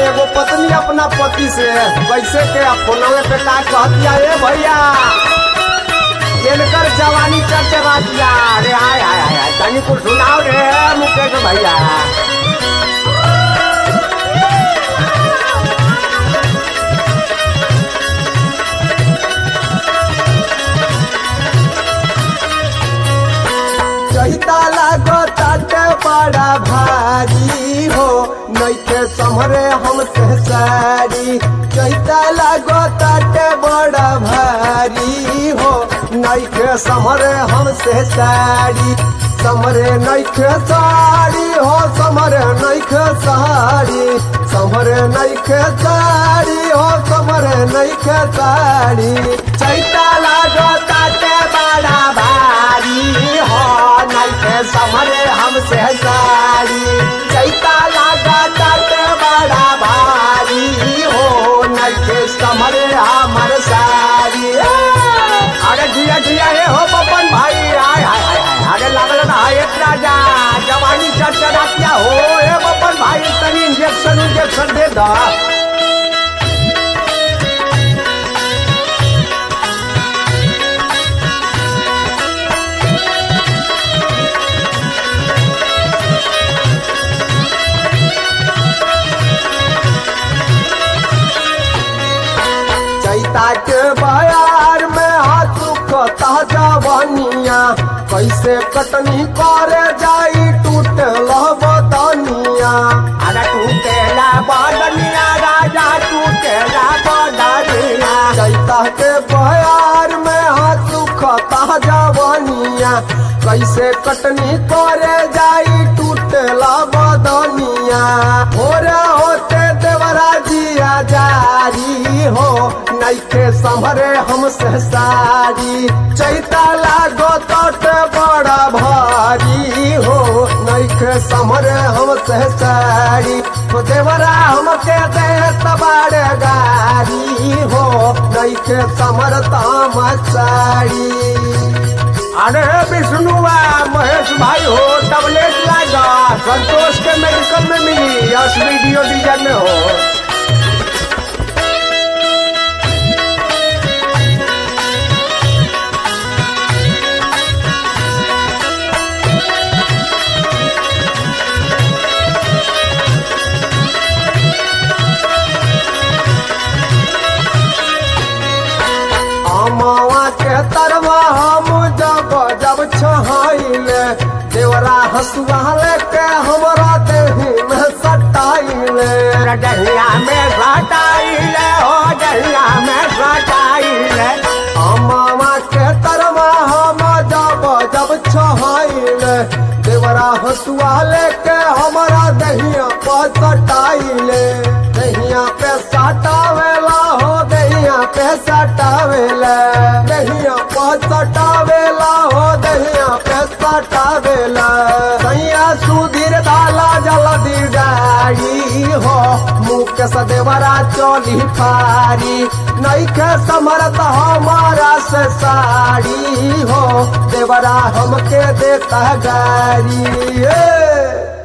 एगो पत्नी अपना पति से कैसे के फोनवे पे का कहतिया ए भैया इनकर जवानी चरचरातिया अरे हाय हाय हाय हाय तनी कुछ सुनाओ रे मुकेश भैया चैता लागो ताटे बड़ा भारी हो नैखे समरे हमसे सारी चैता लागो ताटे बड़ा भारी हो नैखे समरे हमसे सारी समरे नैखे साड़ी हो समरे नैखे साड़ी समरे नैखे साड़ी हो समरे नैखे साड़ी चैता लागो ताटे बड़ा भारी हो नैखे समरे हमसे साड़ी चैता लागा ताटे बड़ा भारी हो नैखे समरे हमर साड़ी अरे जिया जिया हे हो बपन भाई आय हाय हाय हाय अरे लागल ना एक राजा जवानी चरचरातिया हो हे बपन भाई तनी इंजेक्शन इंजेक्शन दे दा चैता के बयार में हाथ कता जवानिया कैसे कटनी करे जाई टूटे बदनिया अरे टूटे बदनिया राजा टूटे बदनिया चैता के बयार में हाथ कता जवानिया कैसे कटनी करे जाई टूटे बदनिया भोरे होते देवरा जिया जारी हो नैखे संभरे हमसे सारी चैता लागो तट बड़ा भारी हो नैखे संभरे हमसे सारी तो देवरा हमके दे तबाड़ गारी हो नैखे समरता साड़ी अरे विष्णुआ महेश भाई हो टबलेट लागा संतोष के मेडिकल में मिली यस वीडियो डिजाइन में हो अमावा के तरवा हम जब जब छहाइले देवरा हसुआ लेके हमरा देही में सटाइले डहिया में सटाइले हो डहिया में सटाइले अमावा के तरवा हम जब जब छहाइले देवरा हसुआ लेके हमरा दहिया पर सटाइले दहिया पे सटावेला हो दहिया पे सटावेला दहिया पे सटावेला हो दहिया पे सटावेला सैया सुधीर दाला जल्दी गाड़ी हो मुख से देवरा चोली फारी नैखे समरत हमारा से साड़ी हो देवरा हमके देता गाड़ी ए!